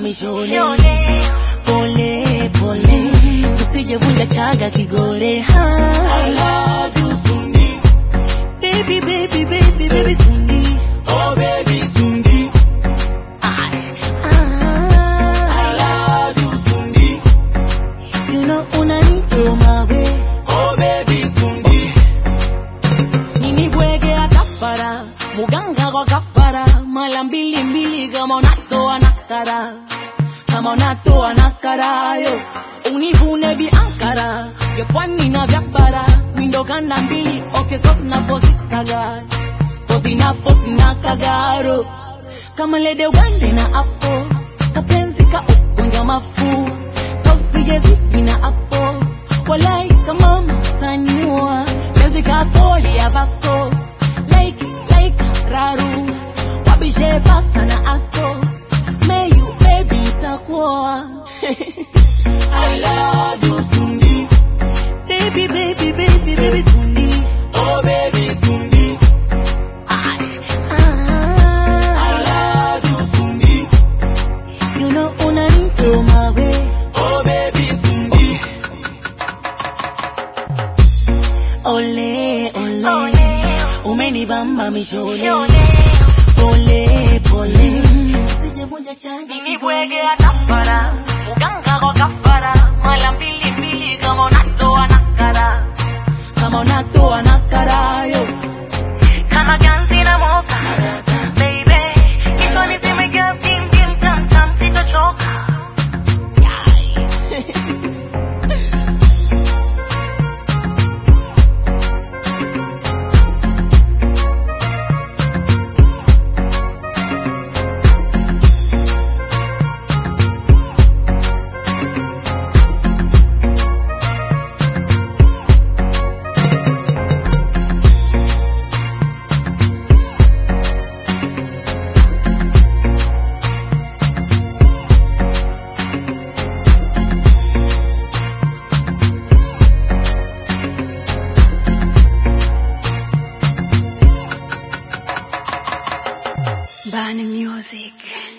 mishoni pole pole usijevunja chaga kigore ha. I love you Sundi, baby baby baby baby Sundi oh baby Sundi. ah. I love you Sundi, you know unanichoma we oh baby Sundi. nini bwege atafara muganga kwa kafara mala mbili mbili kama unatoa nakara kama unatoa nakara yo univune viankara vya pwani na vya bara mindokanda mbili okekosna posikaga posina posina kagaro kama lede ugande na apo kapenzi ka ugonja mafu sausijezi na apo walai kama mtaniwa penzi ka stori ya vasto like like raru wabishe pasta na asto meyu baby itakuwa I love you Sundi, baby baby baby baby sundi oh baby Sundi. Ay, I ah, love you Sundi, you know unanichoma we oh baby Sundi. ole ole umenibamba mishoni pole pole sijavunja chani nibwege atafara muganga kwa kafara mala mbili mbili kama unatoa nakara kama unatoa nakara yo kama ganzi na moka baby kichwani zimejaa tim tim tam tam sitachoka Yai. Bani Music.